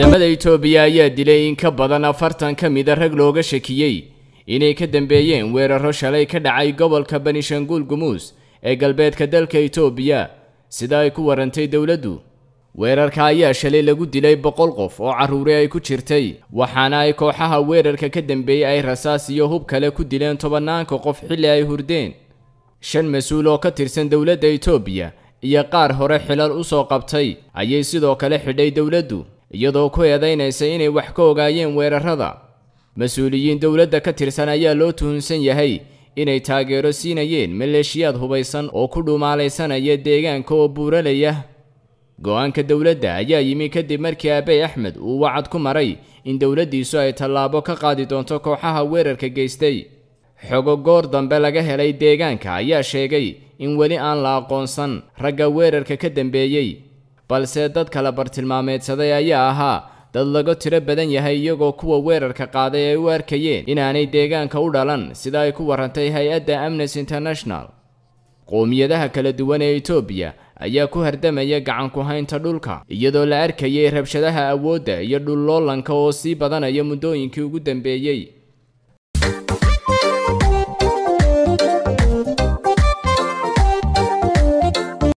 ciidamada itoobiya ayaa dilay in ka badan afartan ka mida rag looga shakiyey inay ka dambeeyeen weeraro shalay ka dhacay gobolka banishanguul gumuus ee galbeedka dalka itoobiya sida ay ku warantay dowladdu weerarka ayaa shalay lagu dilay boqol qof oo carruuri ay ku jirtay waxaana ay kooxaha weerarka ka dambeeyey ay rasaas iyo hub kale ku dileen tobanaanka qof xilli ay hurdeen shan mas-uul oo ka tirsan dowladda itoobiya iyo qaar hore xilal u soo qabtay ayay sidoo kale xidhay dowladdu iyadoo ku eedaynaysa inay wax ka ogaayeen weerarada mas-uuliyiin dowladda ka tirsan ayaa loo tuhunsan yahay inay taageero siinayeen maleeshiyaad hubaysan oo ku dhumaalaysanaya deegaanka oo buuralaya go-aanka dowladda ayaa yimi kadib markii abey axmed uu wacad ku maray in dowladdiisu ay tallaabo ka qaadi doonto kooxaha weerarka geystay xogo goor dambe laga helay deegaanka ayaa sheegay in weli aan la aqoonsan ragga weerarka ka dambeeyey balse dad kala bartilmaameedsaday ayaa ahaa dad laga tiro badan yahay iyagoo kuwa weerarka qaaday ay u arkayeen inaanay deegaanka u dhalan sida ay ku warantay hay-adda amnesty international qowmiyadaha kala duwan ee itoobiya ayaa ku hardamaya gacan ku haynta dhulka iyadoo la arkayay rabshadaha awoodda iyo dhulloolanka oo sii badanaya muddooyinkii ugu dambeeyey